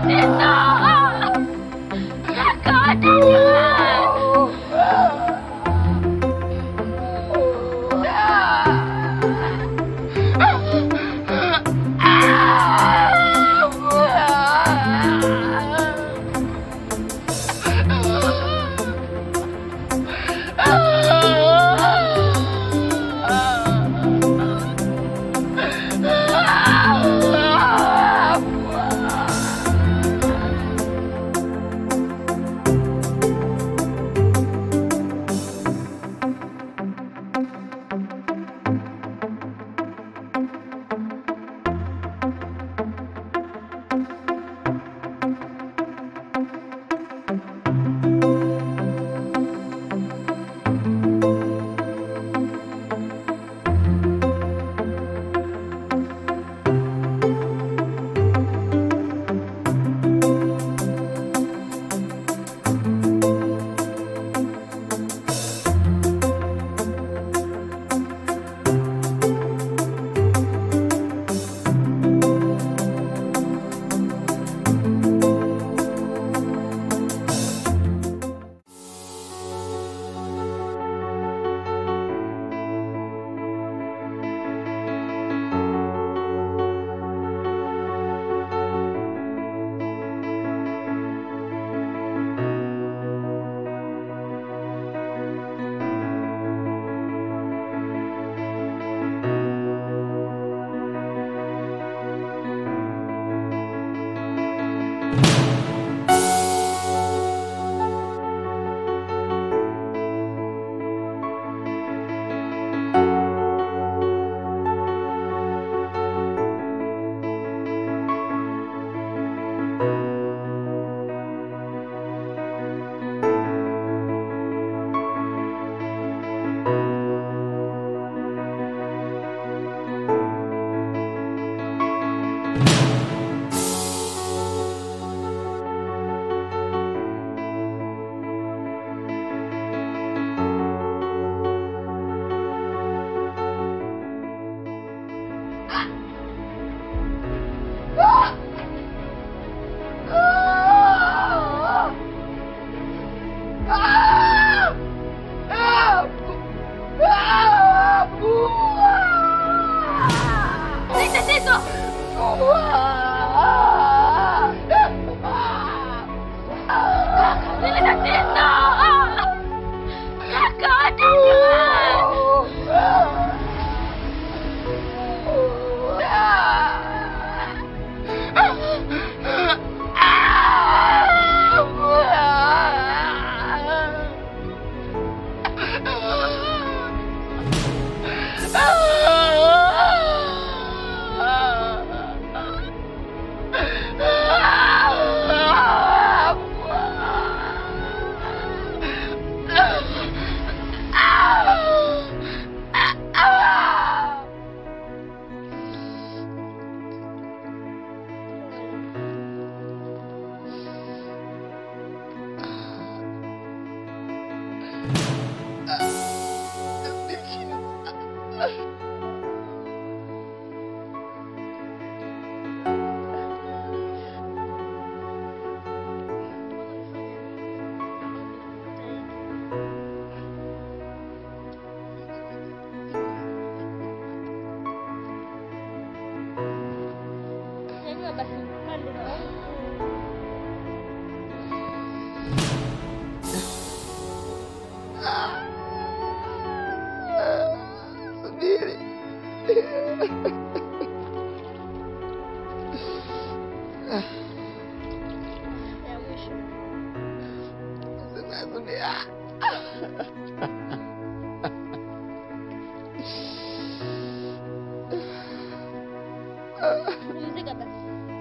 Pumzika basi.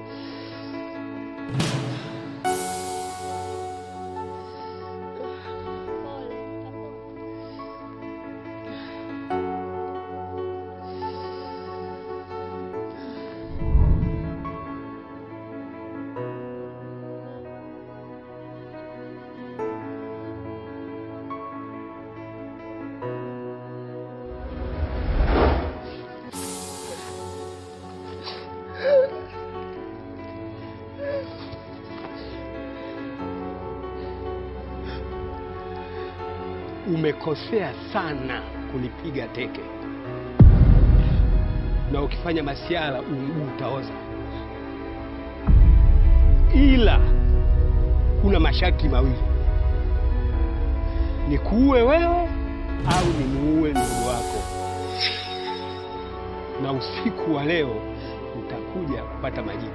Pole, kapona. umekosea sana kunipiga teke, na ukifanya masiala mguu utaoza, ila kuna masharti mawili: nikuue wewe au nimuue ndugu wako, na usiku wa leo utakuja kupata majibu.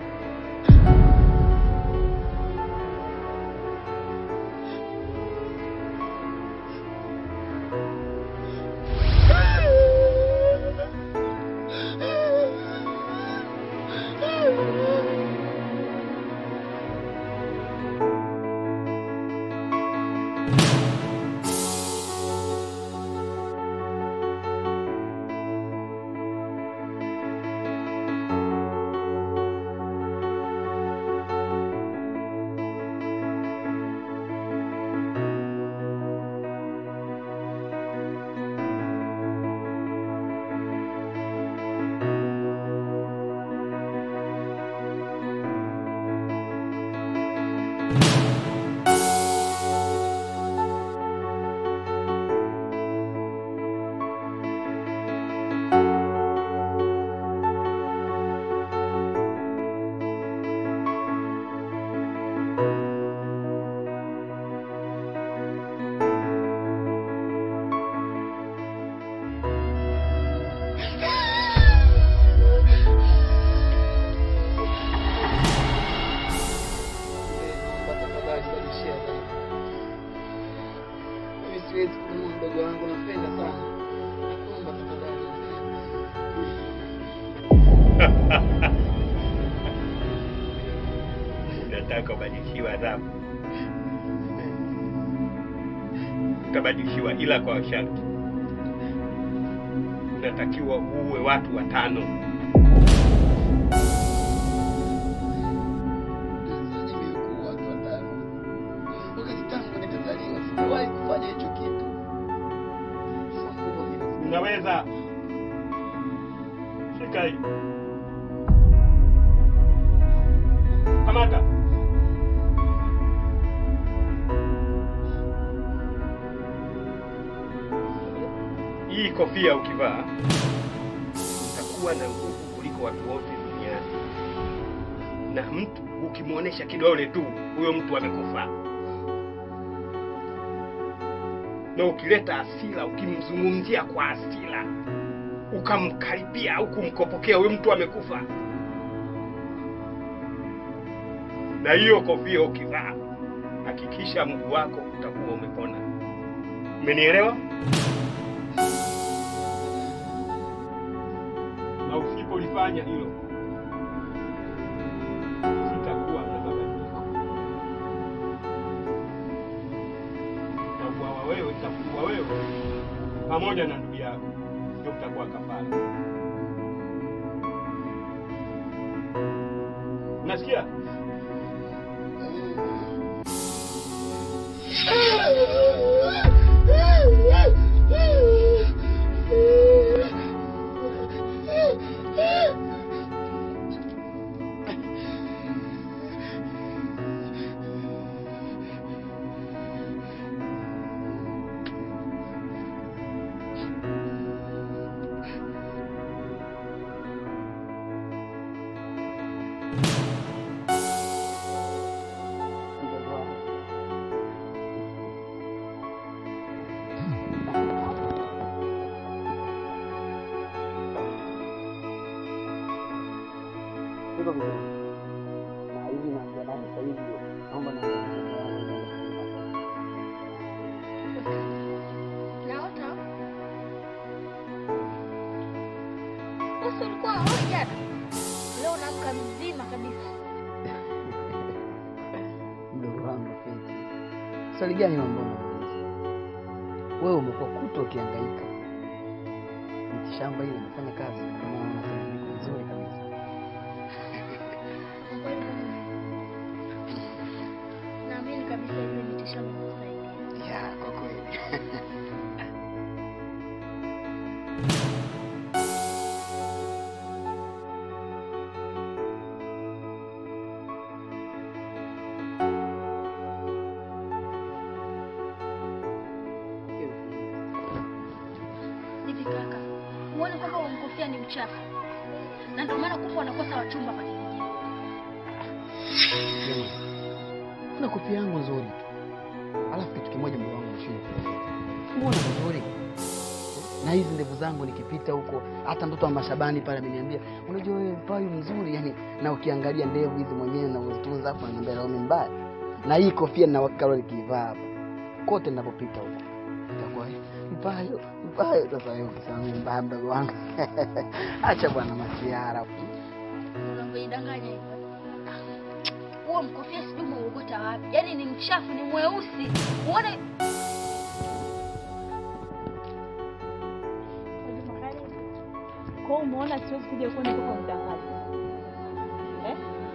Naomba tafadhali badilishia adhabu. Mimi siwezi kumuua mdogo wangu, nampenda sana. Nakuomba tafadhali. Unataka ubadilishiwe adhabu? Utabadilishiwa, ila kwa sharti. Unatakiwa uue watu watano. Nimekuwa watu watano. Wakati tangu nimezaliwa sijawahi kufanya hicho kitu. Sio nguvu mimi. Unaweza shika hii, kamata hii kofia. Ukivaa utakuwa na nguvu kuliko watu wote duniani, na mtu ukimwonyesha kidole tu, huyo mtu amekufa. Na ukileta hasira, ukimzungumzia kwa hasira, ukamkaribia au kumkopokea, huyo mtu amekufa. Na hiyo kofia ukivaa, hakikisha mguu wako utakuwa umepona. Umenielewa? Na usipolifanya hilo, sitakuwa na mabadiliko. Utakuwa wewe, utakuwa wewe pamoja na ndugu yako, ndio utakuwa kafara. Unasikia? Iko vizuri. Na hivi na mjadala sasa hivi naomba na Naota usi ulikuwa hoi jana, leo naamka mzima kabisa. mdogo wangu Feti. Swali gani hilo ambalo unauliza? Wewe umekuwa kuto ukihangaika. Mitishamba ile inafanya kazi, ndio maana unafanya vitu vizuri kabisa. Kwa kweli naamini kabisa ile mitishamba inakusaidia. Ya, kwa kweli. Hiyo ni mchafu, na ndio maana kuku wanakosa wachumba kwa kijijini. Jamani, kuna kofia yangu nzuri tu, alafu kitu kimoja mdogo wangu nashindwa mbona nzuri na hizi ndevu zangu nikipita huko, hata mtoto wa Mashabani pale ameniambia, unajua wewe Mpayu mzuri yani, na ukiangalia ndevu hizi mwenyewe na uzitunza hapo, ananiambia leo mimi mbaya, na hii kofia na wakati nikivaa hapa kote ninapopita huko itakuwa Mpayu Mpayu. Sasa wewe ukisema mimi mbaya, mdogo wangu acha bwana masiara. Unavyojidanganya hivyo. Huo mkofia sijui umeugota wapi? Yaani ni mchafu, ni mweusi. Uone Kwa hiyo umeona siwezi kuja kwenda kwa mtangazo. Eh?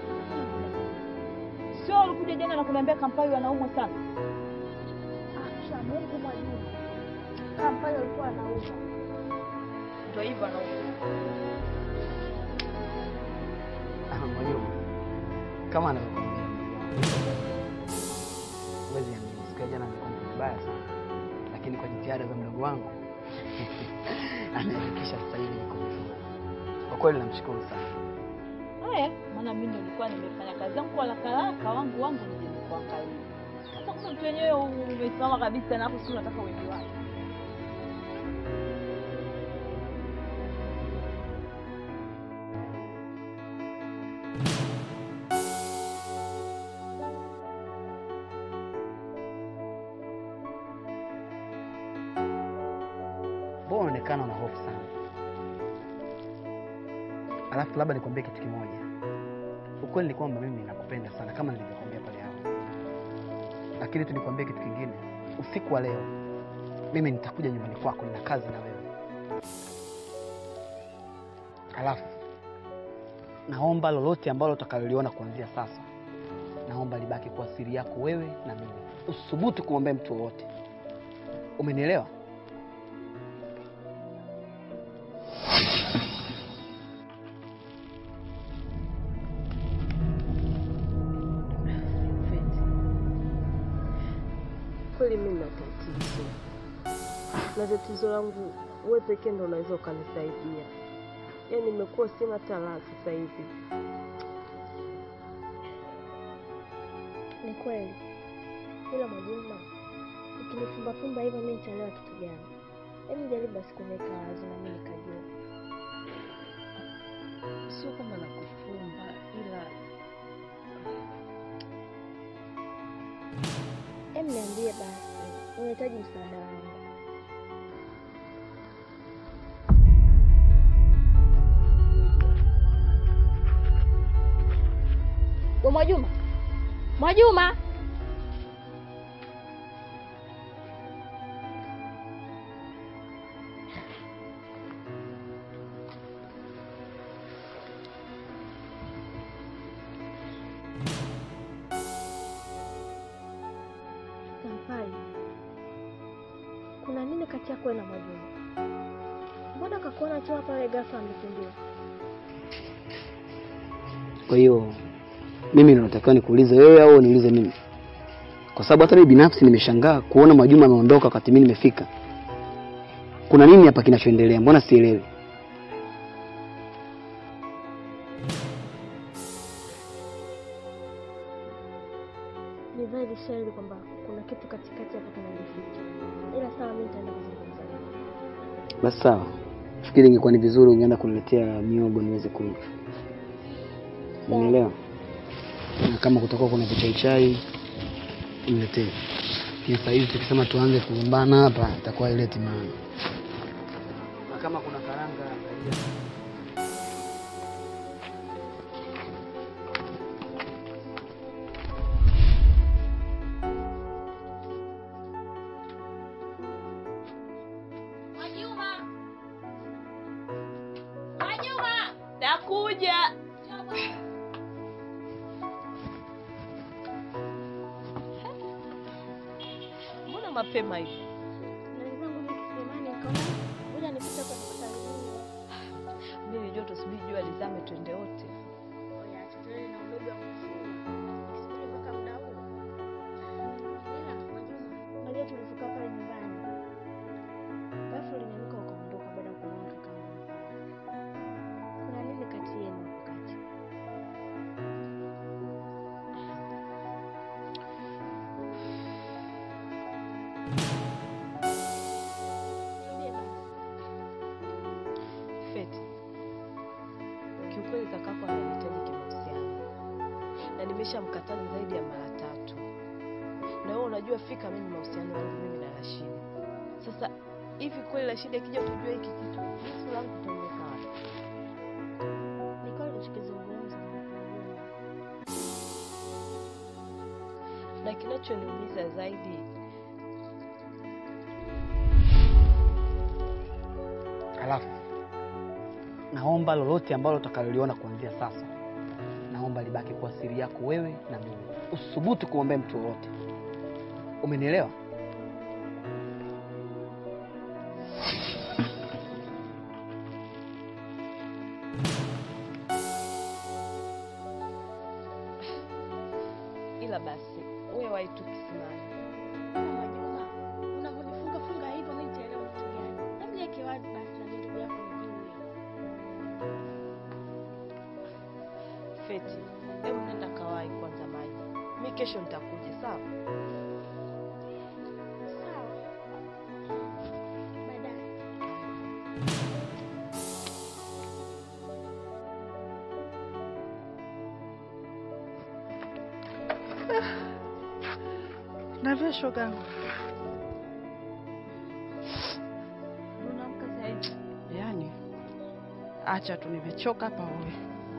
Sio ulikuja jana na kuniambia Kampala wanaumwa sana. Acha Mungu mwajua. Kama pale alikuwa anauza. Ndio hivyo anaumwa. Ah, Mwalimu, kama anavyokwambia huwezi amini, siku ya jana nilikuwa mtu mbaya sana, lakini kwa jitihada za mdogo wangu amehakikisha sasa hivi niko vizuri. Kwa kweli namshukuru sana. Haya, maana mimi nilikuwa nimefanya kazi yangu kwa haraka haraka, wangu wangu nije nikuangalie. Sasa kuna mtu wenyewe umesimama kabisa na hapo si unataka uende wapi? Mbona unaonekana una hofu sana? Alafu labda nikwambie kitu kimoja. Ukweli ni kwamba mimi nakupenda sana kama nilivyokuambia pale awali, lakini tu nikwambie kitu kingine. Usiku wa leo mimi nitakuja nyumbani kwako, nina kazi na wewe. Alafu naomba lolote ambalo utakaloliona kuanzia sasa, naomba libaki kwa siri yako wewe na mimi. Usisubutu kumwambia mtu wowote. Umenielewa? Feti, kweli mimi na tatizo, na tatizo langu wewe pekee ndo unaweza ukanisaidia. Yaani nimekuwa sina talaa sasa hivi. Ni kweli, ila Mwajuma, ukinifumbafumba hivyo mi nitaelewa kitu gani? Hebu jaribu basi kuniweka wazi na mi nikajua. Sio kama nakufumba, ila Hebu niambie basi, unahitaji msaada wangu. we Mwajuma. Mwajuma. Sampai, kuna nini kati yako wewe na Mwajuma? Mbona kakuona tu hapa wewe ghafla amekimbia? Kwa hiyo mimi ndo natakiwa nikuulize wewe au niulize mimi? Kwa sababu hata mimi binafsi nimeshangaa kuona Mwajuma ameondoka wakati mimi nimefika. Kuna nini hapa kinachoendelea? Mbona sielewi? Ni dhahiri shahiri kwamba kuna kitu katikati hapo kinajificha, ila sawa, mimi nitaenda kuzungumza naye. Basi sawa, fikiri ingekuwa ni vizuri ungeenda kuniletea miogo niweze kula. Unielewa? Na kama kutakuwa kuna vichaichai uniletee. Lakini sasa hivi tukisema tuanze kugombana hapa itakuwa ileti maana. Na kama kuna karanga angalia. Mwajuma. Mwajuma. Nakuja. Mbona mapema hivi? Na wenzangu mimi kisimani nikaona ngoja nipite kwa kusalimia. Mimi joto subiri jua lizame twende wote. Ngoja tutoe na udogo wa kufua. Kisubiri mpaka muda huo. Ila Mwajuma, unajua tulifika pale nyumbani. Ghafla uliniamka ukaondoka baada ya kuona kaka yangu. nimeshamkataza zaidi ya mara tatu, na wewe unajua fika mimi mahusiano yangu mimi na Rashidi. Sasa hivi kweli Rashidi akija kujua hiki kitu, jisu langu tutaliweka wapi? Ni kweli unachokizungumza Mwajuma. Na kinachoniumiza zaidi Halafu naomba lolote ambalo utakaloliona kuanzia sasa, naomba libaki kwa siri yako wewe na mimi. Usithubutu kumwambia mtu yoyote. Umenielewa? ila basi wewe wahi tu kisimani. Mwajuma, unavyonifunga funga hivyo mimi nitaelewa kitu gani? Hebu niweke wazi basi na ndugu yako nijue. Feti, hebu nenda kawai kwanza maji, mi kesho nitakuja, sawa? Sawa. Baadaye. Navyo shogangu. Unaamka saa hizi? Yaani acha tu nimechoka hapa wewe.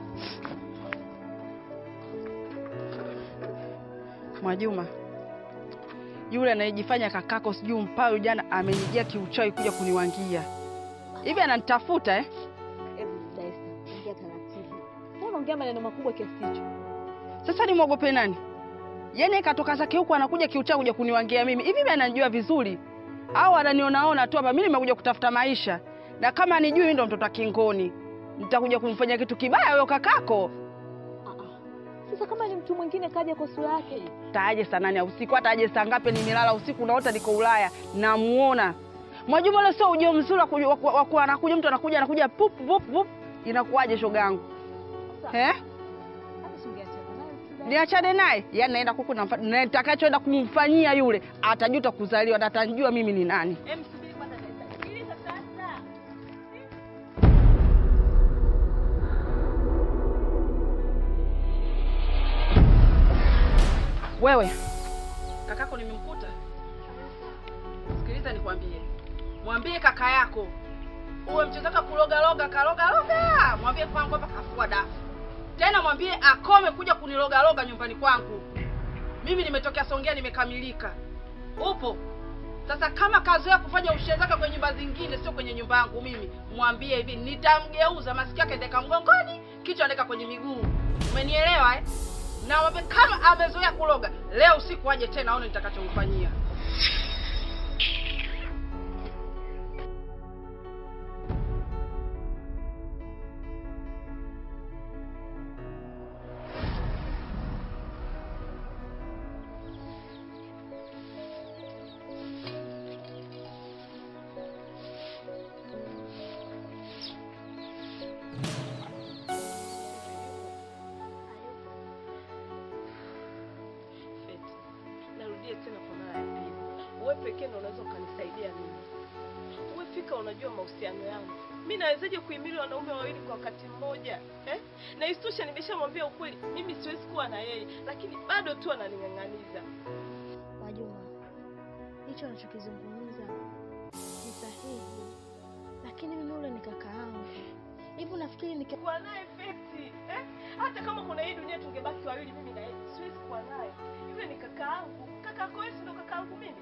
Mwajuma, yule anayejifanya kakako sijui mpayo, jana amenijia kiuchawi kuja kuniwangia hivi, ananitafuta eh? Hebu Daisa, ongea taratibu. Mbona unaongea maneno makubwa kiasi hicho? Sasa nimwogope nani? Yaani katoka zake huku anakuja kiuchawi kuja kuniwangia mimi. Hivi mimi ananijua vizuri au ananionaona tu hapa? Mimi nimekuja kutafuta maisha, na kama anijui mimi ndo mtoto wa kingoni, nitakuja kumfanya kitu kibaya huyo kakako. Ah, ah. Sasa kama ni mtu mwingine kaja kwa sura yake hii. Taaje saa nane ya usiku, hata aje saa ngapi? Nimelala usiku, naota niko Ulaya, namuona Mwajuma. Ule sio ujio mzuri wa kuja- wa ku- wa ku- anakuja mtu anakuja anakuja pup pup pup, inakuwaje shogangu Sasa eh? hata singeachana naye tu Daisa. niachane naye yani naenda kuku namfa- na nitakachoenda kumfanyia yule atajuta kuzaliwa na atajua mimi ni nani Em, subiri kwanza Daisa. Sikiliza sasa. wewe kakako nimemkuta sikiliza nikwambie mwambie kaka yako uwe mchezaka kulogaloga kalogaloga mwambie kwangu hapa kafua dafu tena mwambie akome kuja kunilogaloga nyumbani kwangu mimi nimetokea songea nimekamilika upo sasa kama kazoea kufanya ushezaka kwenye nyumba zingine sio kwenye nyumba yangu mimi mwambie hivi nitamgeuza masikio yake ndeka mgongoni kichwa ndeka kwenye miguu umenielewa eh? na mwambie kama amezoea kuloga leo usiku aje tena aone nitakachomfanyia Feti, narudie tena kwa mara ya pili, wewe pekee ndo unaweza ukanisaidia mimi. Wewe fika, unajua mahusiano yangu, mi nawezaje kuhimili wanaume wawili kwa wakati mmoja eh? Na isitoshe nimeshamwambia ukweli, mimi siwezi kuwa na yeye, lakini bado tu ananing'ang'aniza. Mwajuma, hicho anachokizungumza ni sahihi, lakini mimi ule ni kaka yangu. Hivi unafikiri nika Kuwa naye Feti eh? Hata kama kuna hii dunia tungebaki wawili, mimi na yeye, siwezi kuwa naye. Yule ni kaka yangu, kaka yako wewe, si ndo kaka yangu mimi.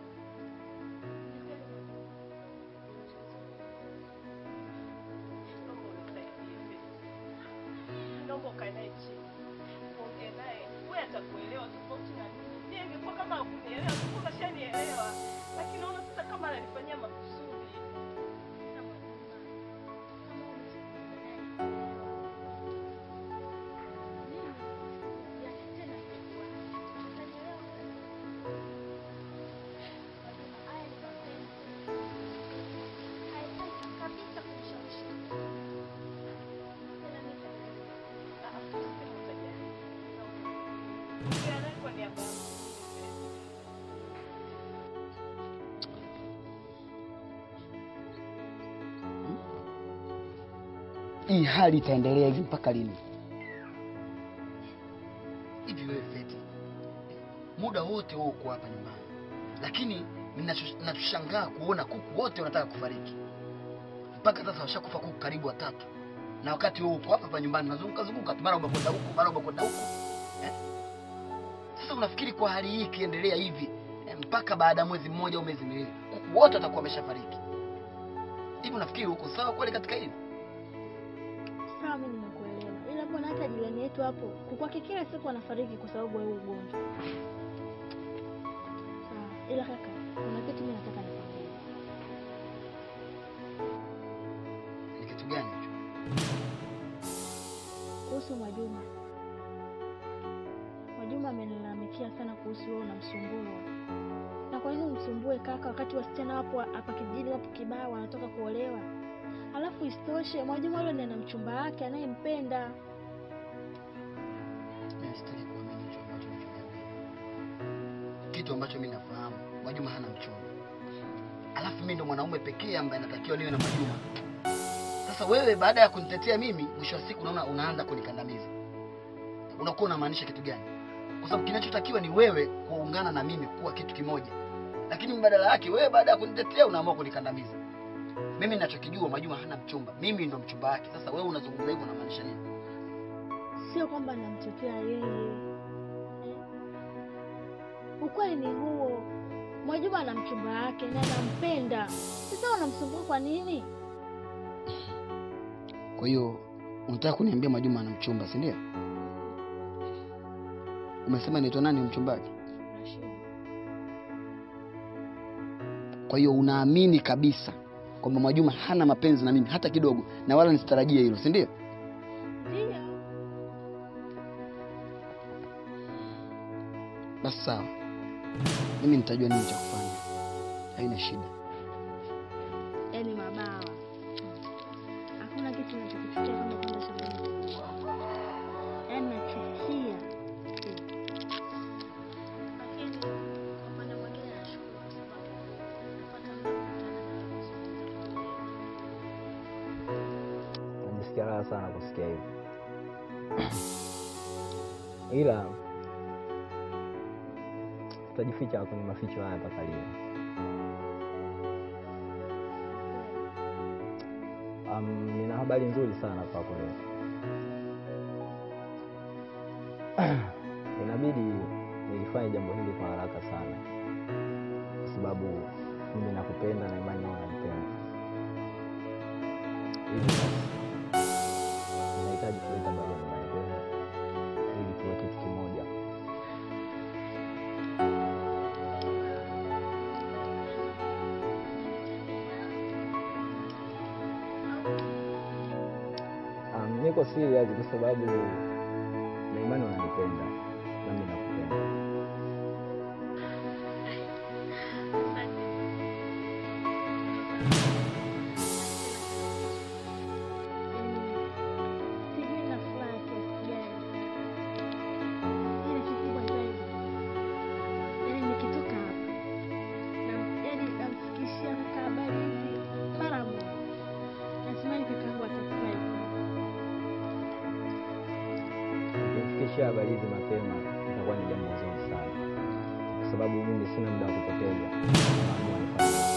Naomba unisaidie Feti. Naomba ukae naye chini, uongee naye, wewe atakuelewa tofauti na mimi. Mimi ingekuwa kama hakunielewa, sikuwa kashanielewa, lakini naona sasa kama ananifanyia makusudi. Ah, usiseme utajali. Ongea naye kwa niaba yangu. Hii hali itaendelea hivi mpaka lini? Hivi wewe Feti, muda wote wewe uko hapa nyumbani, lakini ninacho- ninachoshangaa kuona kuku wote wanataka kufariki. Mpaka sasa washakufa kuku karibu watatu, na wakati wewe uko hapa hapa nyumbani unazunguka zunguka tu, mara umekwenda huku, mara umekwenda huku eh? Sasa unafikiri kwa hali hii ikiendelea hivi eh, mpaka baada ya mwezi mmoja au miezi miwili kuku wote watakuwa wameshafariki hivi, unafikiri uko sawa kweli katika hili? Sawa, mimi nimekuelewa, ila mbona hata jirani yetu hapo kukwake kila siku anafariki kwa sababu ya huu ugonjwa. Sawa, ila kaka, kuna kitu mimi nataka nikwambie. Ni kitu gani hicho? kuhusu Mwajuma. Mwajuma amenilalamikia sana kuhusu wewe unamsumbua. Na kwa nini umsumbue kaka, wakati wasichana wapo hapa kijijini wapo kibao wanatoka kuolewa? Alafu isitoshe Mwajuma yule ndiye ana mchumba wake anayempenda. Mimi sitaki kuamini hicho ambacho unachoniambia. Kitu ambacho mimi nafahamu, Mwajuma hana mchumba. Alafu mimi ndo mwanaume pekee ambaye natakiwa niwe na Mwajuma. Sasa wewe baada ya kunitetea mimi, mwisho wa siku unaona unaanza kunikandamiza. Unakuwa unamaanisha kitu gani? Kwa sababu kinachotakiwa ni wewe kuungana na mimi kuwa kitu kimoja. Lakini mbadala yake wewe baada ya kunitetea unaamua kunikandamiza. Mimi ninachokijua Mwajuma hana mchumba. Mimi ndo mchumba wake. Sasa wewe unazungumza hivyo unamaanisha nini? Sio kwamba namtetea yeye. Eh. Ukweli ni huo. Mwajuma ana mchumba wake na anampenda. Sasa unamsumbua kwa nini? Kwa hiyo unataka kuniambia Mwajuma ana mchumba, si ndio? Umesema inaitwa nani mchumba wake? Kwa hiyo unaamini kabisa kwamba Mwajuma hana mapenzi na mimi hata kidogo, na wala nisitarajie hilo, si ndio? Ndio. Basi sawa, mimi nitajua nini cha kufanya, haina shida. Yaani mabawa. Hakuna kitu ninachokichukia kama kwenda shambani. Yaani nachukia. Lakini kwa upande mwingine nashukuru kwa sababu napata muda wa kukutana na Najisikia raha sana kusikia hivyo, ila tutajificha kwenye maficho haya mpaka lini? Um, nina habari nzuri sana kwako leo. Inabidi nilifanye jambo hili kwa haraka sana, kwa sababu mimi nakupenda na imani nawe unanipenda. Hivyo basi nahitaji kuleta barua nyumbani kwenu ili tuwe kitu kimoja. Um, niko serious kwa sababu na imani unanipenda nami nakupenda. sijui na furaha kiasi gani. Ila kikubwa zaidi, yaani nikitoka hapa na yaani namfikishia kaka habari hizi mara moja. Natumai kakaangu atafurahi. Ukimfikishia habari hizi mapema itakuwa ni jambo zuri sana, kwa sababu mimi sina muda wa kupoteza. Naamua nifanye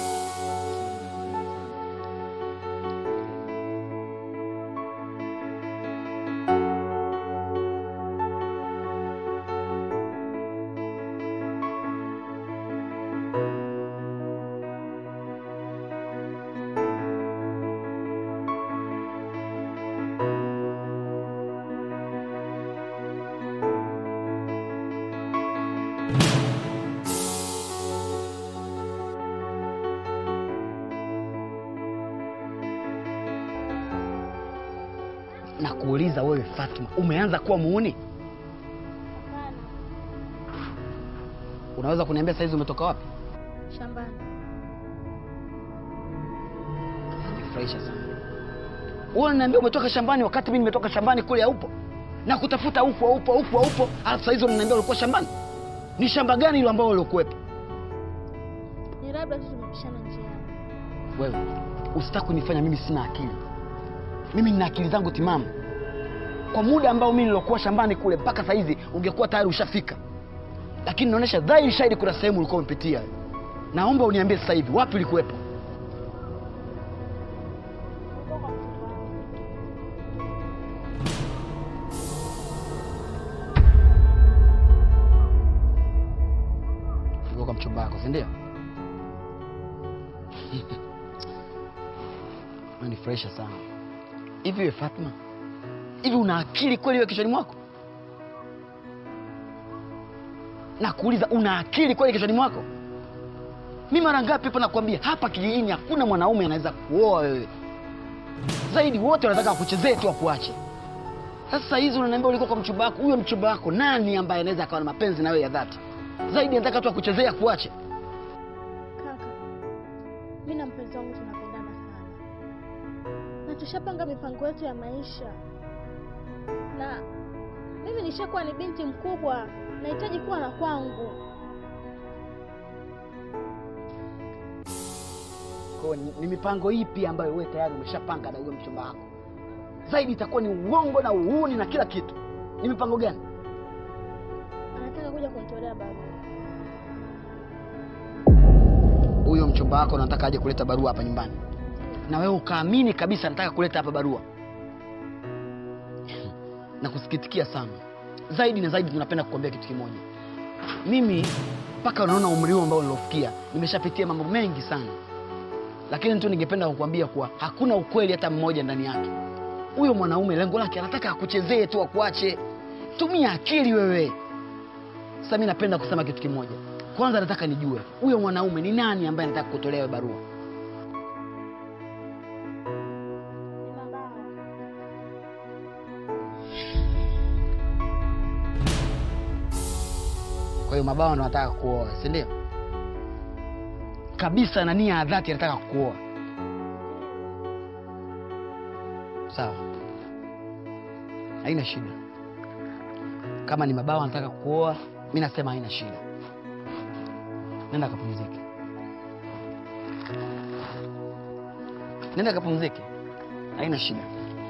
Na kuuliza wewe Fatma, umeanza kuwa muuni? Hapana, Unaweza kuniambia saizi umetoka wapi? shambani. Nifurahisha sana. Wewe unaniambia umetoka shambani wakati mimi nimetoka shambani kule haupo. Na kutafuta upo upo upo upo, alafu saizi unaniambia ulikuwa shambani. Ni shamba gani hilo ambalo ulikuwepo? Ni labda tu tumepishana njiani. Wewe usitaki kunifanya mimi sina akili. Mimi nina akili zangu timamu. Kwa muda ambao mimi nilokuwa shambani kule mpaka saizi ungekuwa tayari ushafika. lakini naonyesha dhahiri shahidi kuna sehemu ulikuwa umepitia. Naomba uniambie sasa hivi wapi ulikuwepo? Ulikuwa kwa mchumba wako, si ndio? Unanifurahisha sana. Hivi wewe Fatma, hivi una akili kweli wewe kichwani mwako? Nakuuliza, una akili kweli kichwani mwako? Mi mara ngapi hapa nakwambia, hapa kijijini hakuna mwanaume anaweza kuoa wewe, zaidi wote wanataka wakuchezee tu wakuache. Sasa hizi unaniambia ulikuwa kwa mchumba wako, huyo mchumba wako nani ambaye anaweza akawa na mapenzi na wewe ya dhati? Zaidi anataka tu akuchezee akuache. Kaka, mi na mpenzi wangu tunapendana sana na tushapanga mipango yetu ya maisha, na mimi nishakuwa ni binti mkubwa, nahitaji kuwa na kwangu. Kwa hiyo ni, ni mipango ipi ambayo wewe tayari umeshapanga na huyo mchumba wako? Zaidi itakuwa ni uongo na uuni na kila kitu. Ni mipango gani? Anataka kuja kunitolea barua. Huyo mchumba wako anataka aje kuleta barua hapa nyumbani, na wewe ukaamini kabisa anataka kuleta hapa barua. na kusikitikia sana zaidi na zaidi. Tunapenda kukwambia kitu kimoja, mimi mpaka unaona umri huu ambao nilofikia, nimeshapitia mambo mengi sana, lakini tu ningependa kukwambia kuwa hakuna ukweli hata mmoja ndani yake. Huyo mwanaume lengo lake anataka akuchezee tu, akuache. Tumia akili wewe. Sasa mimi napenda kusema kitu kimoja. Kwanza nataka nijue huyo mwanaume ni nani ambaye anataka kutolea wewe barua. Kwa hiyo mabawa ndo anataka kuoa, si ndio? Kabisa na nia ya dhati anataka kuoa. Sawa, haina shida. Kama ni mabawa anataka kuoa, mi nasema haina shida. Nenda kapumzike, nenda kapumzike, haina shida.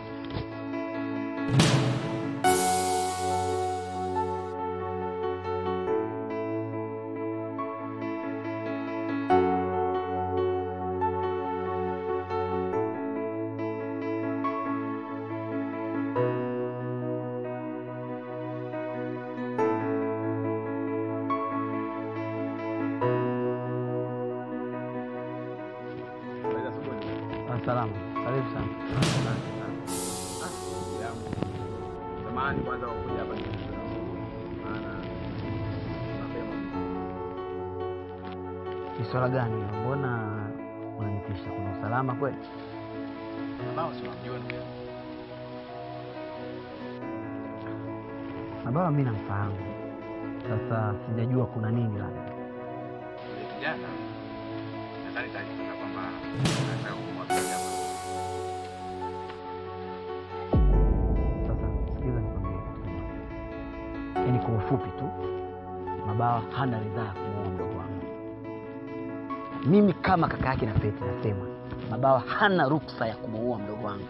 Salama, karibu sana. Samahani kwanza kwa kuja hapa maana mapema. Ni swala gani? Mbona unanitisha? Kuna usalama kweli? Ambao si unamjua ndio. Mabawa mi namfahamu, sasa sijajua kuna nini labda. Yule kijana nadhani taarifa kwamba anataka kumwaga hapa. Sasa sikiliza nikwambie kitu kimoja, yaani kwa ufupi tu, Mabawa hana ridhaa ya kumuoa mdogo wangu. Mimi kama kaka yake na Feti nasema Mabawa hana ruksa ya kumuoa mdogo wangu.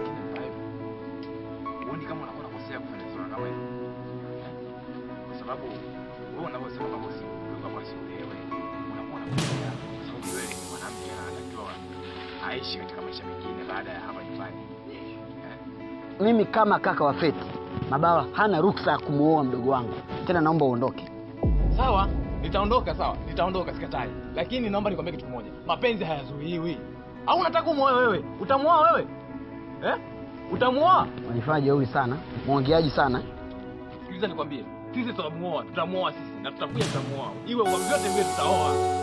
Huoni kama unakuwa unakosea kufanya swala kama hili? Kwa sababu wewe unavyosema kwamba usi kwamba usiolewe, unakuwa unakosea kwa sababu wewe ni mwanamke na anatakiwa aishi katika maisha mengine baada ya hapa nyumbani. Mimi kama kaka wa Feti, Mabawa hana ruksa ya kumuoa mdogo wangu. Tena naomba uondoke. Sawa, nitaondoka. Sawa, nitaondoka, sikatai, lakini naomba nikwambie kitu kimoja, mapenzi hayazuiwi. Au unataka kumuoa wewe? Utamuoa wewe eh? Utamuoa? Unajifanya jeuri sana, mwongeaji sana. Sikiliza nikwambie, sisi tutamuoa, tutamuoa sisi na tutakuja, tutamuoa iwe kwa vyote vile, tutaoa.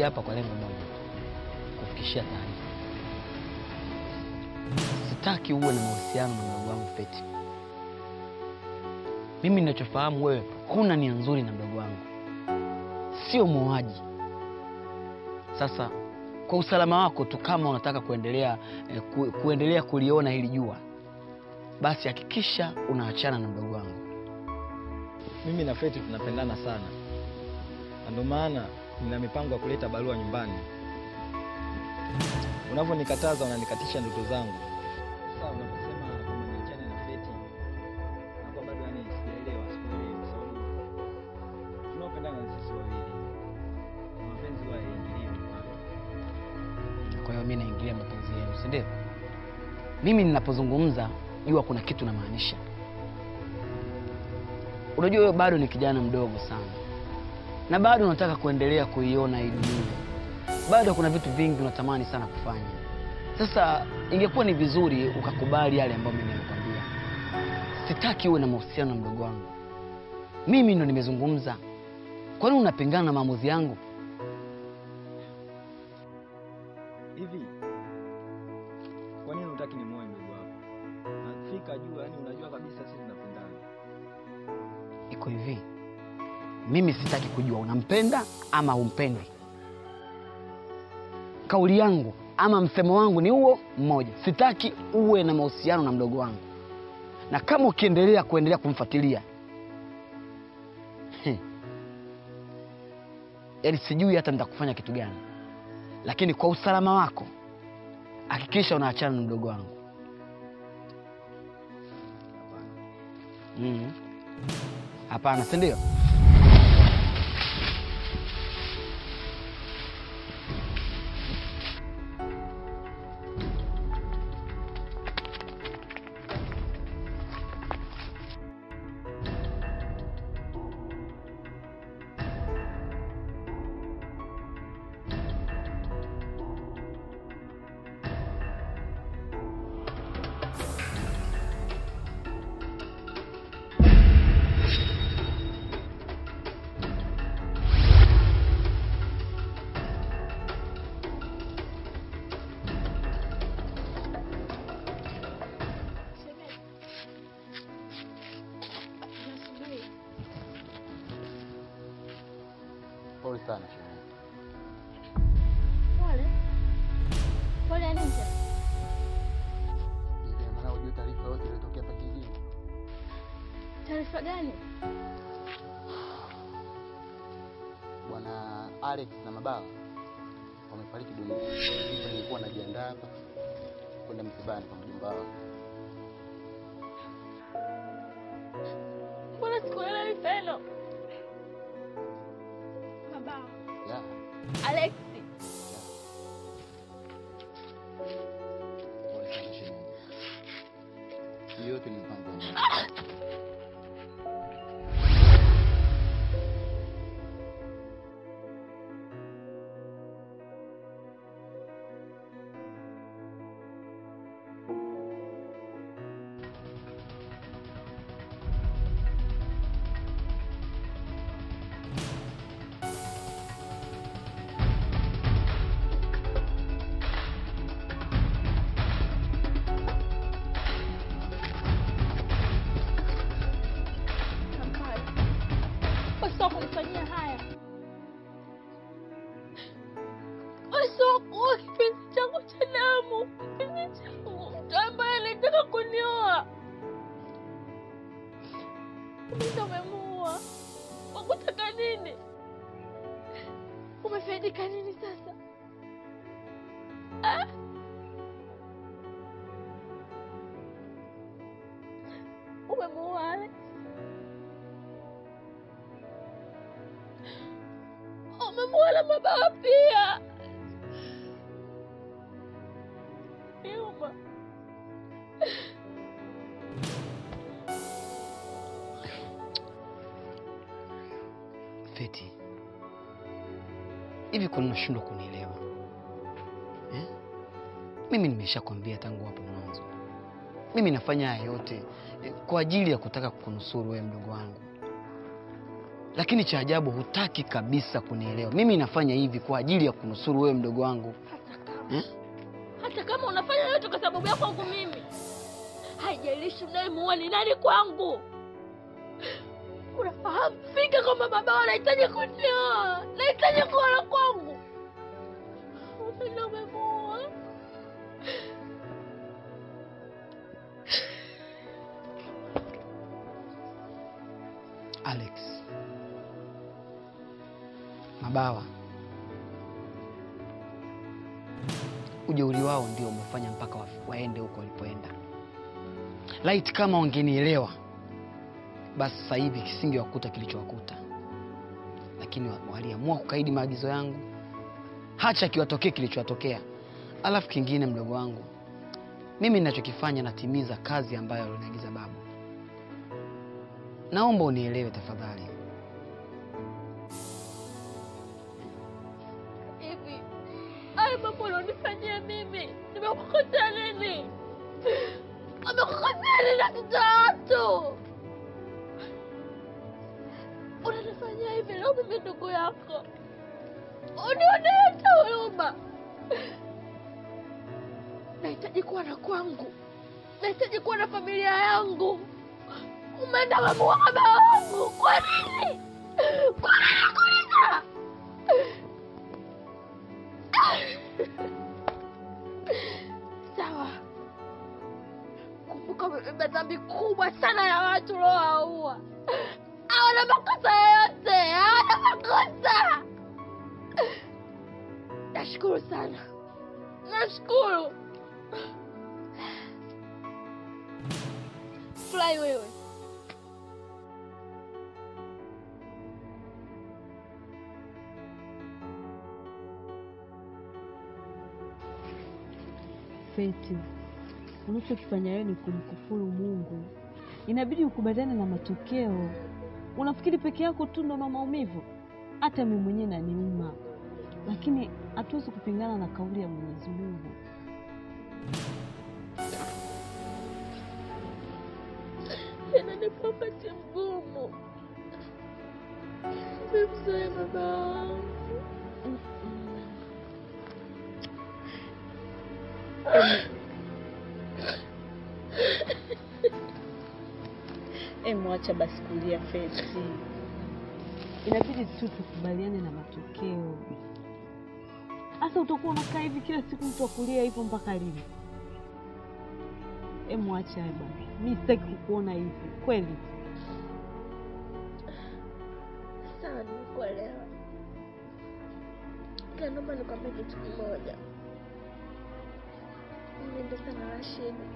nimekuja hapa kwa lengo moja, kufikishia taarifa. Sitaki uwe na mahusiano na mdogo wangu Feti. Mimi ninachofahamu wewe huna nia nzuri na mdogo wangu, sio muuaji. Sasa kwa usalama wako tu, kama unataka kuendelea eh, ku, kuendelea kuliona hili jua, basi hakikisha unaachana na mdogo wangu. Mimi na Feti tunapendana sana, na ndio maana nina mipango ya kuleta barua nyumbani. Unavyonikataza unanikatisha ndoto zangu. Sasa unaposema kwamba niachane na Feti, nakuwa bado yani sijaelewa, sikuelewi kwa sababu tunaopendana ni sisi wawili, na mapenzi huwa yaingiliwi pale. Kwa hiyo mimi naingilia mapenzi yenu, si ndio? Mimi ninapozungumza jua kuna kitu namaanisha. Unajua wewe bado ni kijana mdogo sana, na bado unataka kuendelea kuiona hii dunia, bado kuna vitu vingi unatamani sana kufanya. Sasa ingekuwa ni vizuri ukakubali yale ambayo mimi nimekwambia. Sitaki uwe na mahusiano na mdogo wangu. Mimi ndo nimezungumza. Kwa nini unapingana na maamuzi yangu? Hivi kwa nini hutaki nimuoe ndugu wako? Nafika juu, yani unajua kabisa sisi tunapendana. Iko hivi, mimi sitaki kujua unampenda ama humpendi. Kauli yangu ama msemo wangu ni huo mmoja, sitaki uwe na mahusiano na mdogo wangu, na kama ukiendelea kuendelea kumfuatilia Heh. yaani sijui hata nitakufanya kitu gani, lakini kwa usalama wako hakikisha unaachana na mdogo wangu. Mm. Hapana, si ndio? Pole sana shemeji. Pole. Pole ya nini tena? Ina maana hujui taarifa yote iliyotokea hapa kijijini? Taarifa gani? Bwana Alex na Mabawa wamefariki dunia. Hivyo nilikuwa najiandaa hapa kwenda msibani kwa mjomba wao. Mbona sikuelewi tena? Mabawa. Ya, Alexi. pole sana shemeji. Hiyo yote ni mpango wa Mungu. Usio kunifanyia haya. Usio kuwa kipenzi changu cha damu, kipenzi changu, mtu ambaye alitaka kunioa. Mimi umemuua. Wakutaka nini? Umefaidika nini sasa? Ah? Umemuua Alex. Umemuona Mabawa pia. Yuma. Feti, hivi kwa nini unashindwa kunielewa eh? Mimi nimeshakwambia tangu hapo mwanzo, mimi nafanya haya yote eh, kwa ajili ya kutaka kukunusuru wewe mdogo wangu. lakini cha ajabu hutaki kabisa kunielewa. Mimi nafanya hivi kwa ajili ya kunusuru wewe mdogo wangu eh? hata kama unafanya yote kwa sababu ya kwangu mimi, haijalishi unayemuua ni nani kwangu. Unafahamu fika kwamba baba anahitaji kunioa, nahitaji kuoa kwangu. Unapenda umemuua. Alex, mabawa, ujeuri wao ndio umefanya mpaka wa- waende huko walipoenda. Laiti kama wangenielewa, basi sasa hivi kisingewakuta kilichowakuta, lakini wa- waliamua kukaidi maagizo yangu, hacha kiwatokee kilichowatokea. Alafu kingine, mdogo wangu, mimi ninachokifanya natimiza kazi ambayo aliniagiza babu. Naomba unielewe tafadhali. Hivi haya mambo unanifanyia mimi, nimekukosea nini? Amekukosea nini na mtoto wa watu? Unanifanyia hivi leo mimi ndugu yako, unionee hata huruma. Nahitaji kuwa na kwangu, nahitaji kuwa na familia yangu. Umeenda wamuua baba wangu, kwa nini? Kwa nini kuita? Sawa, kumbuka umebeba dhambi kubwa sana ya watu uliowaua. Hawana makosa yoyote, hawana makosa. Nashukuru sana, nashukuru. Furahi wewe. Feti, unachokifanya wewe ni kumkufuru Mungu. Inabidi ukubaliane na matokeo. Unafikiri peke yako tu ndo na maumivu? Hata mimi mwenyewe naniuma, lakini hatuwezi kupingana na kauli ya Mwenyezi Mungu. Inanipa wakati mgumu. Nimemzoea baba wangu. Emwacha basi kulia Feti, inabidi tu tukubaliane na matokeo. Sasa utakuwa unakaa hivi kila siku mtu akulia hivyo mpaka lini? Emwacha bwana, mi sitaki kukuona hivi kweli. Sawa, nimekuelewa. Ila naomba nikwambie kitu kimoja. Mlinde sana Rashidi,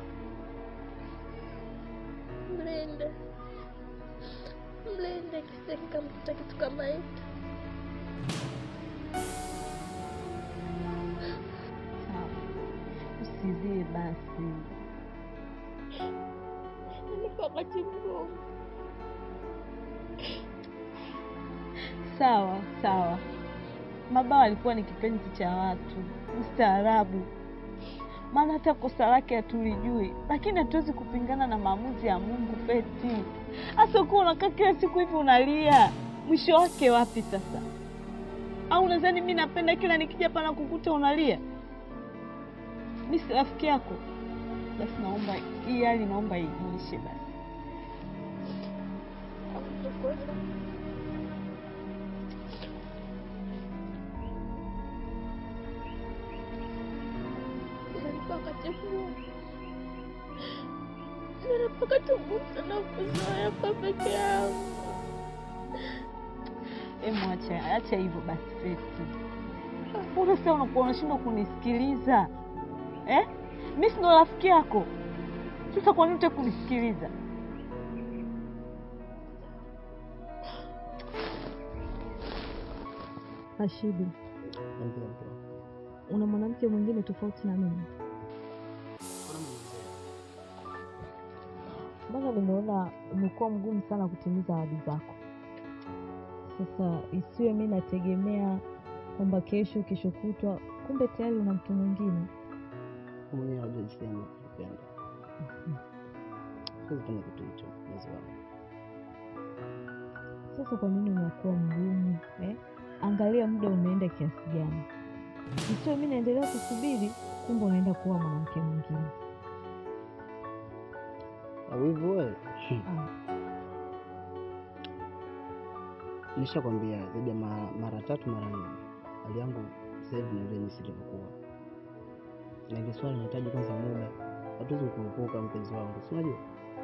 mlinde, mlinde kisije kikamkuta kitu kama hiki. Sawa, usilie basi. Inanipa wakati mgumu. Sawa sawa, Mabawa alikuwa ni kipenzi cha watu, mstaarabu, maana hata kosa lake hatulijui, lakini hatuwezi kupingana na maamuzi ya Mungu. Feti, hasa ukiwa unakaa kila siku hivi unalia, mwisho wake wapi sasa? Au nadhani mi napenda kila nikija pana kukuta unalia? Mi si rafiki yako? Basi naomba hii hali, naomba iishe basi. Inanipa wakati mgumu. Inanipa wakati mgumu sana kuzoea kwa peke yangu. Emu, acha acha hivyo basi Feti. Mbona sasa unakuwa unashindwa kunisikiliza eh? Mi si ndo rafiki yako, sasa kwa nini hutaki kunisikiliza? Rashidi, una mwanamke mwingine tofauti na mimi? Mbona nimeona umekuwa mgumu sana kutimiza ahadi zako. Sasa isiwe mi nategemea kwamba kesho kesho kutwa, kumbe tayari una mtu mwingine. mwenyewe unajua jinsi gani nakupenda. Siwezi fanya kitu hicho mpenzi wangu. Sasa kwa nini unakuwa mgumu eh? Angalia muda umeenda kiasi gani, isiyo mi naendelea kusubiri, kumbe unaenda kuwa mwanamke mwingine. Au hivyo wewe? Ah, Nishakwambia zaidi ya ma- mara tatu mara nne, hali yangu sasa hivi ni ile jinsi ilivyokuwa, na ile swali inahitaji kwanza muda, hatuwezi kuepuka mpenzi wangu, si unajua?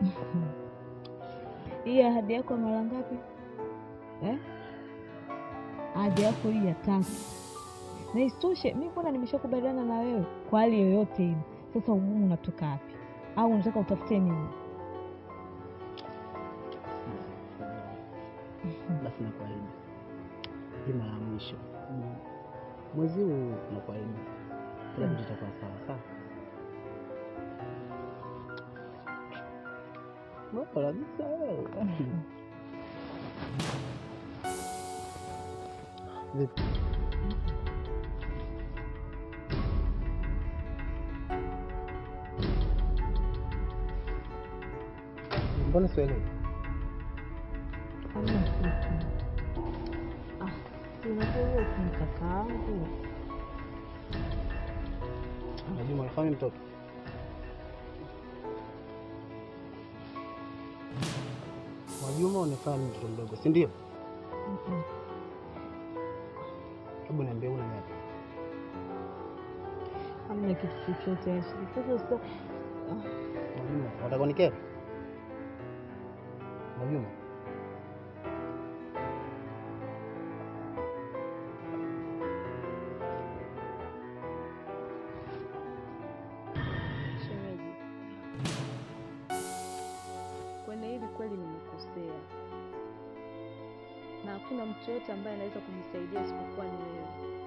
hii ahadi yako ya mara ngapi eh? Ahadi yako hii ya tatu, na isitoshe mi mbona nimeshakubaliana na wewe kwa hali yoyote ile. Sasa ugumu unatoka wapi? Au unataka utafute nini? Basi nakuahidi hii mara ya mwisho, Mm. mwezi huu nakuahidi kila kitu kitakuwa sawa sawa. Bora kabisa wewe. Vipi? Mbona sielewi? Hamna kitu. Ah, si unajua huyo ni kakaangu. Najua unafahamu mtoto Mwajuma, unafahamu mtoto mdogo, si ndio? Mm-mm. Hebu niambie, una ngapi? Hamna kitu chochote Ashley. Sasa sasa ah, Mwajuma, unataka unikere? Mwajuma, Shemeji, kwenye hili kweli nimekosea, na hakuna mtu yote ambaye anaweza kunisaidia isipokuwa ni wewe.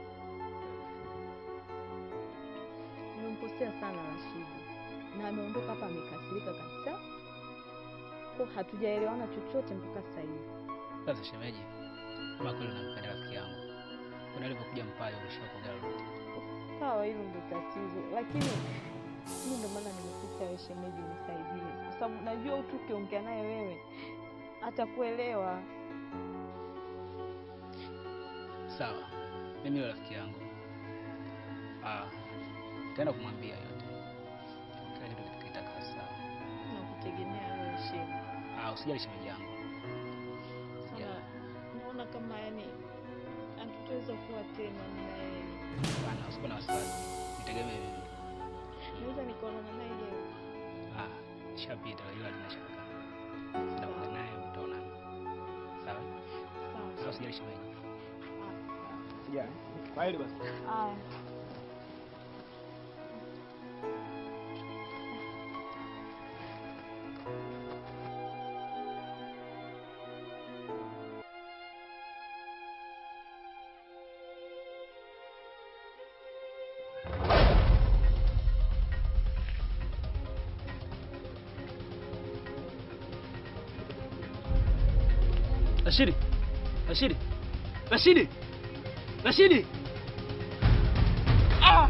Nimemkosea sana Rashidi, na ameondoka hapa amekasirika kabisa, kwa hatujaelewana chochote mpaka sasa hivi. Sasa shemeji, kama kweli unampenda rafiki yangu, kuna alivyokuja mpayo ulishakoga rudi. Sawa, hilo ndio tatizo, lakini mimi ndo maana nimekuita wewe shemeji, nisaidie, kwa sababu najua tu ukiongea naye wewe atakuelewa. Sawa, mimi yule rafiki yangu ah, taenda kumwambia yote, kila kitu kitakaa sawa. Nakutegemea wewe shemeji. Ah, usijali shemeji yangu. Sana naona kama yani hatutaweza kuwa tena mimi na yeye. Bana, usikuwa na wasiwasi, nitegemee mimi. Naweza nikaonana naye leo. Ah, ishapita ila lina shaka. Nitakuwa naye utaonana. Sawa? Sawa. Sawa, usijali shemeji. Sijali. Kwaheri basi. Aya. Rashidi. Rashidi. Rashidi. Rashidi. Ah!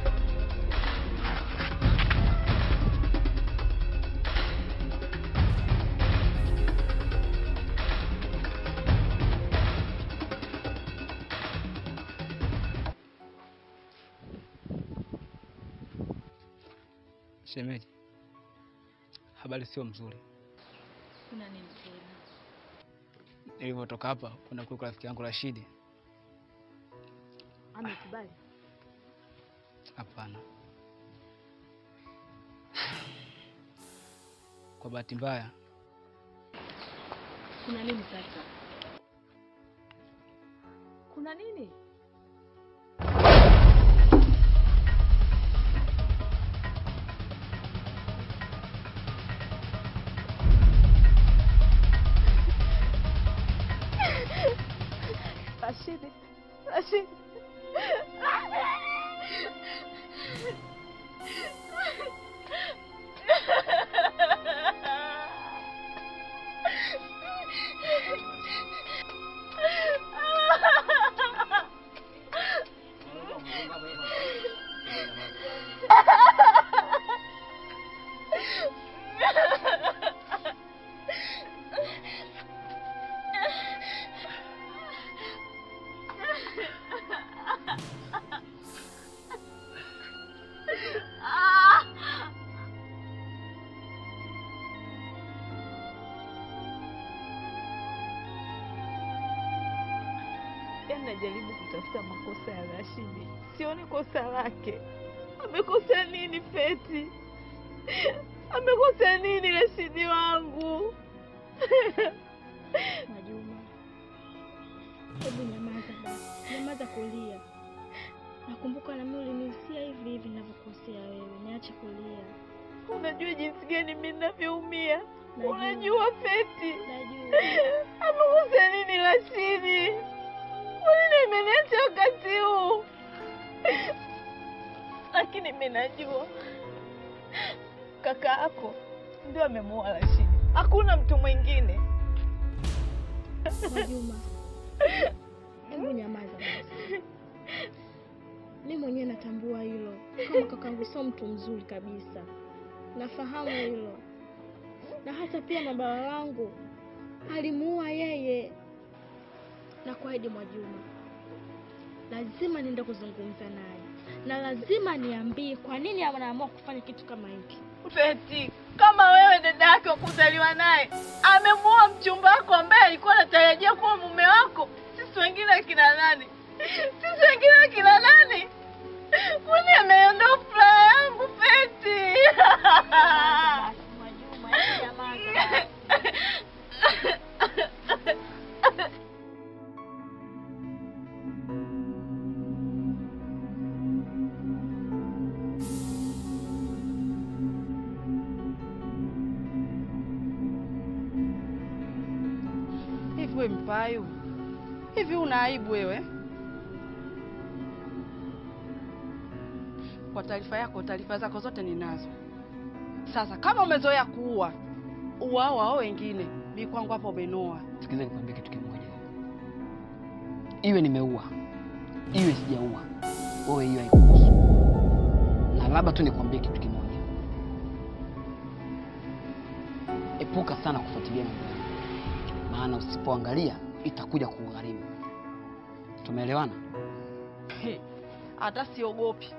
Shemeji, habari sio mzuri. Kuna nini tena? Nilivyotoka hapa kwenda kule kwa rafiki yangu Rashidi, Amekubali? hapana. Kwa bahati mbaya Kuna nini sasa? Kuna nini? Rashidi, Rashidi. najaribu kutafuta makosa ya Rashidi, sioni kosa lake. Amekosa nini Feti? Amekosa nini Rashidi wangu? Majuma, hebu nyamaza basi, nyamaza kulia. Nakumbuka nami ulinisia hivi hivi ninavyokosea wewe, niache kulia. Unajua jinsi gani mimi ninavyoumia? Najua. Unajua Feti? Najua. Amekosa nini Rashidi? Kwa nini imeniacha wakati huu? Lakini mimi najua kaka yako ndio amemuoa Rashidi, hakuna mtu mwingine. Majuma, hebu nyamaza basi. Mi mwenyewe natambua hilo, kama kakangu sio mtu mzuri kabisa, nafahamu hilo, na hata pia na baba wangu alimuua yeye. Na kuahidi Mwajuma, lazima niende kuzungumza naye na lazima niambie kwa nini anaamua kufanya kitu kama hiki. Feti, kama wewe dada yake wa kuzaliwa naye amemuoa mchumba wako ambaye alikuwa anatarajia kuwa mume wako, sisi wengine akina nani? Sisi wengine akina nani? Kwani ameondoa furaha yangu Feti? Hivi we Mpayu, hivi una aibu wewe? Kwa taarifa yako, taarifa zako zote ninazo. Sasa kama umezoea kuua, uwao wao wengine, mi kwangu hapo umenoa. Sikiza nikwambie kitu kimoja, iwe nimeua iwe sijaua, wewe hiyo haikuhusu. Na labda tu nikwambie kitu kimoja, epuka sana kufuatilia mambo yangu, maana usipoangalia itakuja kugharimu. Tumeelewana? He, Hata siogopi.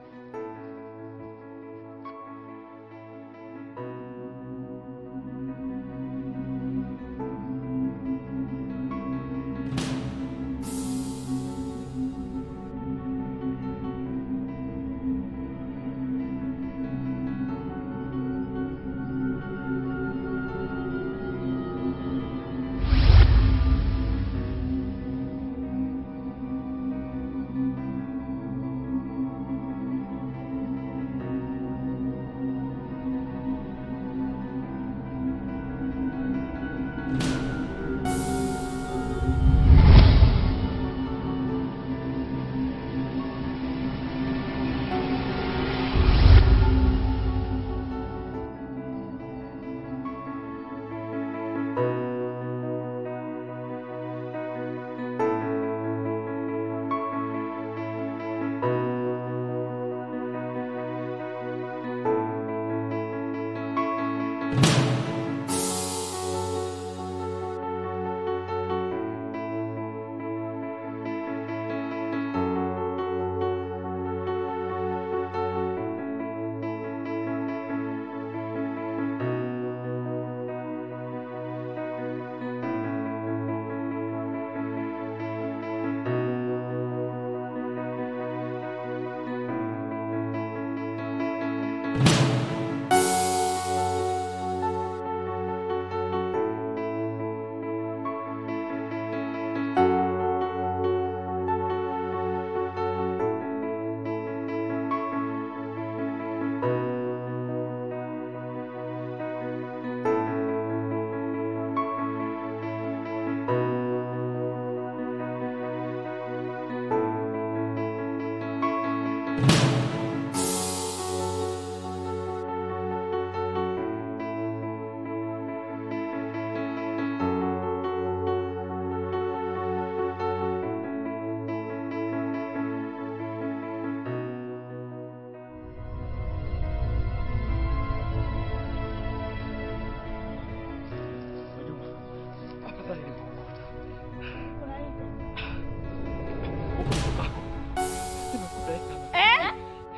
Eh?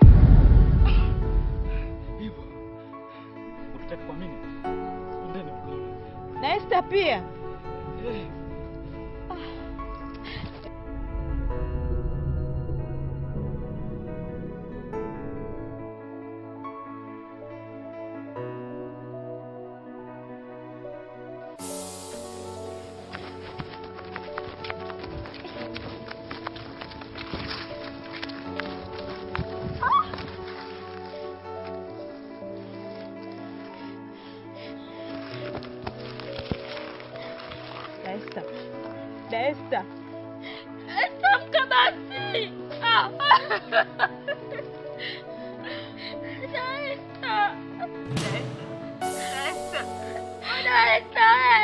Hivyo ukitaka kuamini, ndani mkono Na Esther pia. Eh. Daesta, Esta, amka basi. Ah. Daesta. Daesta. Daesta.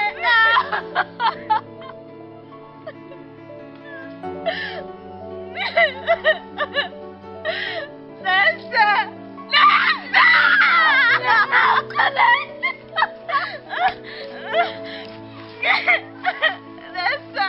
Daesta. Daesta. Amka Daesta.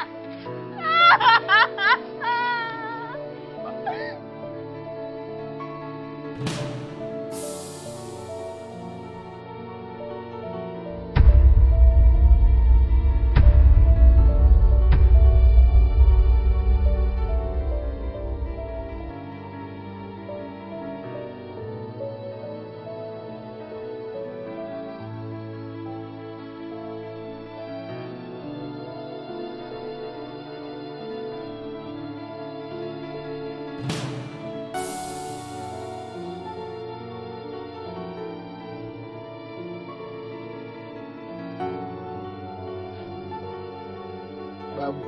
Babu,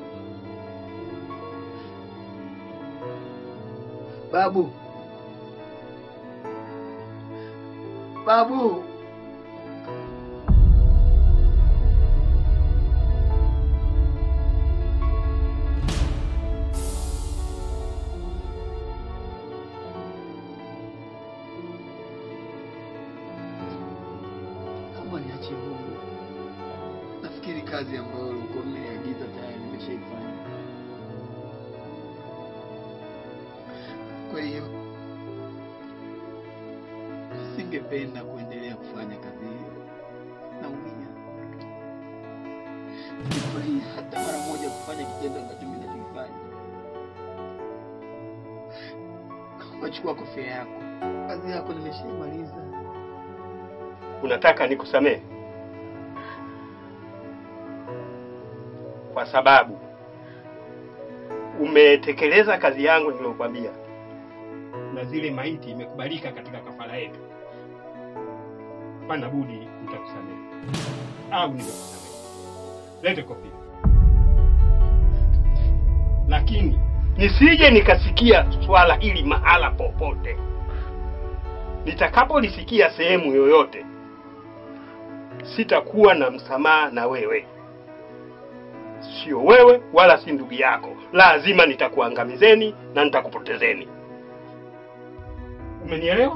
babu, babu. Naomba niachie huru. Nafikiri kazi ambayo ulikuwa umeniagiza tayari nimeshaifanya. Kwa hiyo singependa kuendelea kufanya kazi hiyo. Naumia, sifurahii hata mara moja kufanya kitendo ambacho mimi nakifanya. Naomba chukua kofia yako, kazi yako nimeshaimaliza. Unataka nikusamehe kwa sababu umetekeleza kazi yangu niliyokwambia, na zile maiti imekubalika katika kafara yetu. Pana budi nitakusamehe au nimekusamehe. Lete kofia, lakini nisije nikasikia swala hili mahala popote. Nitakapolisikia sehemu yoyote, sitakuwa na msamaha na wewe sio wewe wala si ndugu yako. Lazima nitakuangamizeni na nitakupotezeni. Umenielewa?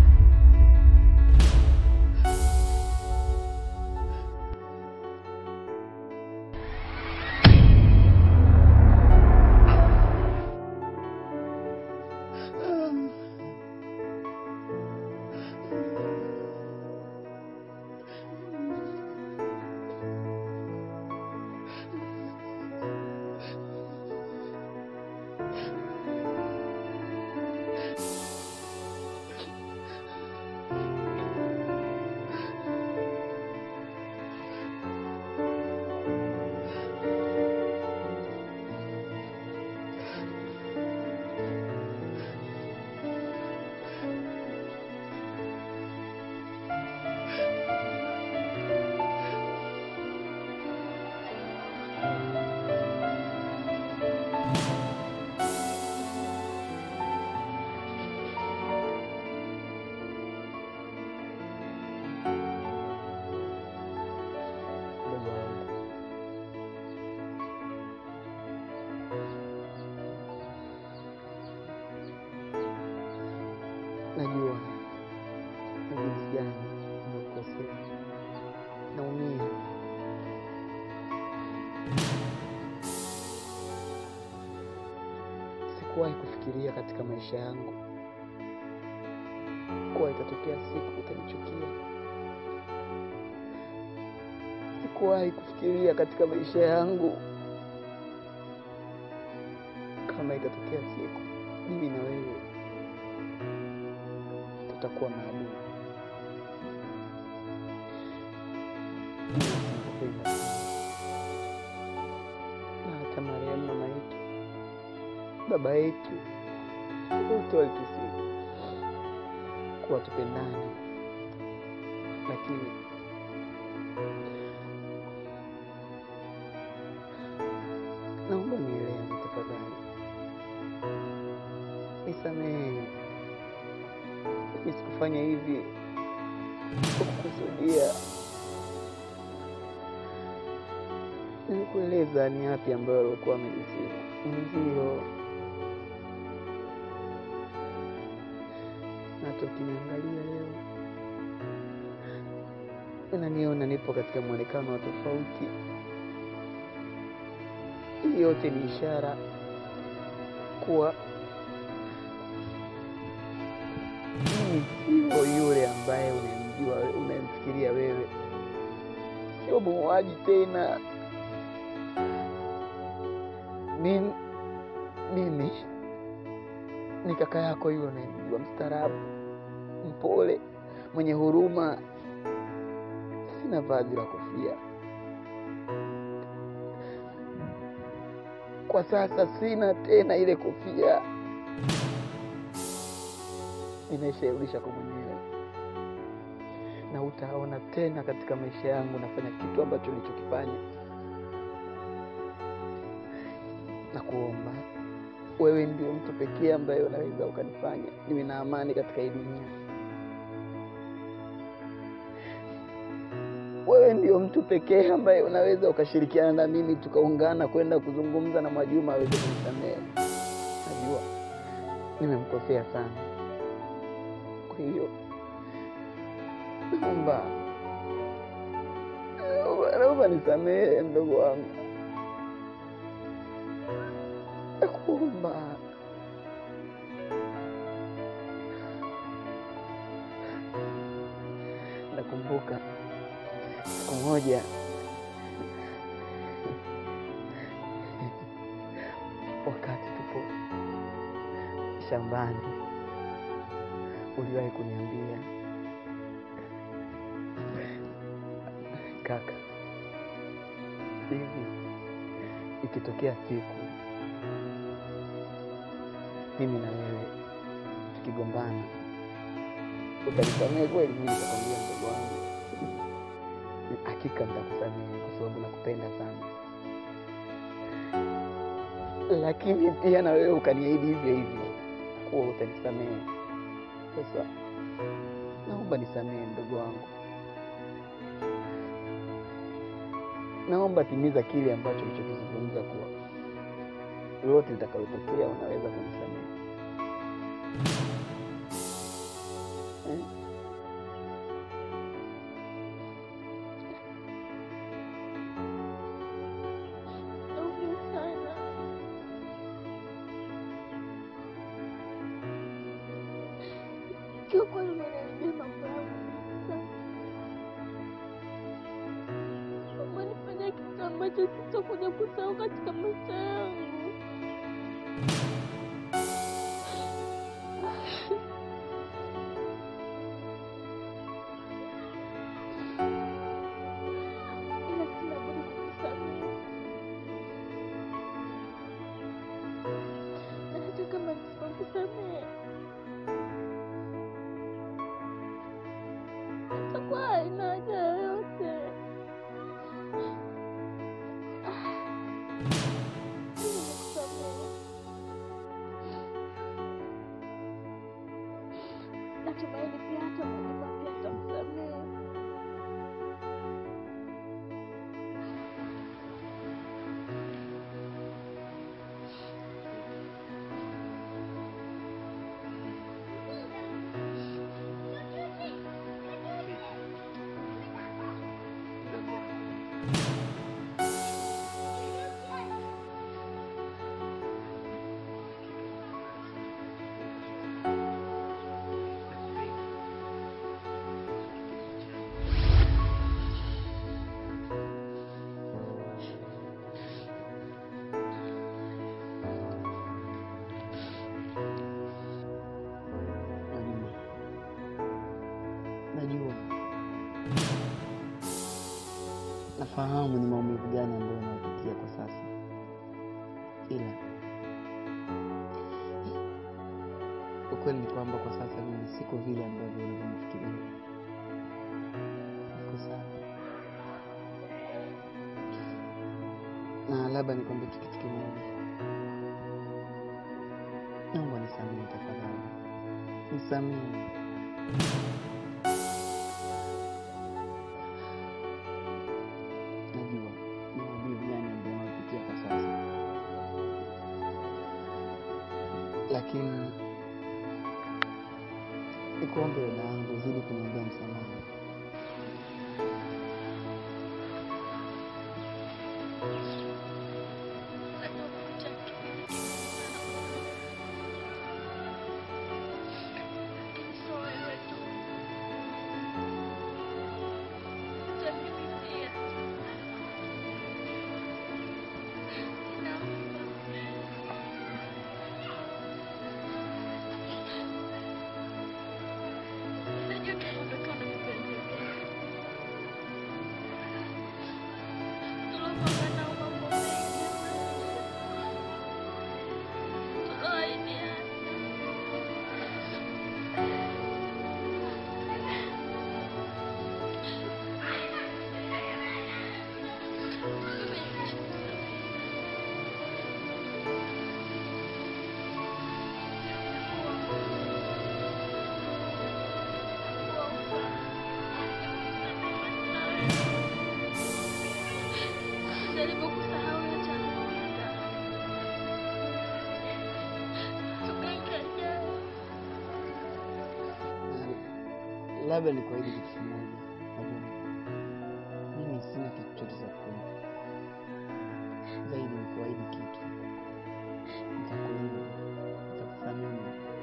Mdogo wangu, najua na jinsi gani nimekukosea, naumia. Sikuwahi kufikiria katika maisha yangu kuwa itatokea siku utanichukia. Sikuwahi kufikiria katika maisha yangu kama itatokea siku mimi na wewe tutakuwa maadui. Nakupenda sana. na hata marehemu mama yetu, baba yetu, wote walitusihi kuwa tupendane, lakini nisamehe. Mimi sikufanya hivi kwa kukusudia. Nilikueleza ni yapi ambayo alikuwa amenizima mwenzio. Hata ukiniangalia leo unaniona nipo katika mwonekano wa tofauti. Hii yote ni ishara kuwa mimi sio yule ambaye unamjua, unamfikiria wewe, sio muuaji tena. Mimi, mimi ni kaka yako yule unayemjua, mstaarabu, mpole, mwenye huruma. Sina vazi la kofia kwa sasa, sina tena ile kofia, nimeshairudisha kwa mwenyewe, na utaona tena katika maisha yangu nafanya kitu ambacho nilichokifanya. Na kuomba wewe ndio mtu pekee ambaye unaweza ukanifanya niwe na amani katika hii dunia. Wewe ndio mtu pekee ambaye unaweza ukashirikiana na mimi tukaungana kwenda kuzungumza na Mwajuma aweze kunisamehe. Najua nimemkosea sana, kwa hiyo naomba naomba- naomba nisamehe mdogo wangu, nakuomba. Nakumbuka siku moja wakati tupo shambani, uliwahi kuniambia kaka, hivi ikitokea siku mimi na wewe tukigombana, utanisamehe kweli? Mimi nikakwambia mdogo wangu hakika nitakusamehe kwa sababu nakupenda sana, lakini pia na wewe ukaniahidi hivyo hivyo kuwa utanisamehe. Sasa naomba nisamehe mdogo wangu, naomba timiza kile ambacho ulichokizungumza, kuwa lolote litakalotokea unaweza kunisamehe eh? Naumia sana. Kiukweli umeniharibia mambo yangu kabisa. Umenifanya kitu ambacho sitakuja kusahau katika maisha yangu. Ila sina budi kukusamehe. Na hata kama nisipokusamehe itakuwa haina haja yoyote. Nimekusamehe. Natumaini pia hata Mwajuma pia atakusamehe. Najua, najua, nafahamu ni maumivu gani ambayo unayopitia kwa sasa, ila ukweli ni kwamba kwa sasa mimi siko vile ambavyo unavyonifikiria. Niko sawa, na labda nikwambie tu kitu kimoja, naomba nisamehe. nisamehe tafadhali, nisamehe. Najua ni maumivu gani ambayo unapitia kwa sasa, lakini nikuombe dada yangu uzidi kuniombea msamaha. Jaribu kusahau yote yaliyopita. Tukae jana. Labda nikuahidi kitu kimoja, najua mimi sina kitu chochote cha kukupa zaidi, nikuahidi kitu, nitakulinda, nitakuthamini,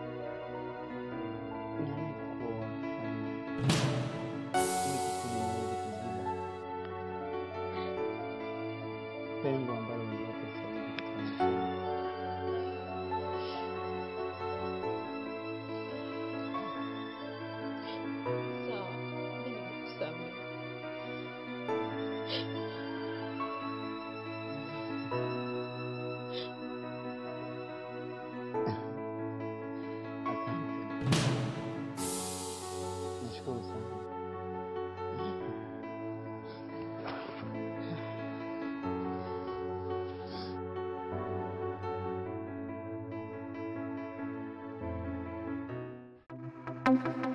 naahidi kuoa Amina, ili kusudi niweze kuziba pengo ambalo lililopo sasa hivi katika maisha yangu. Sawa, mimi nimekusamehe. Asante, nashukuru sana. Thank you.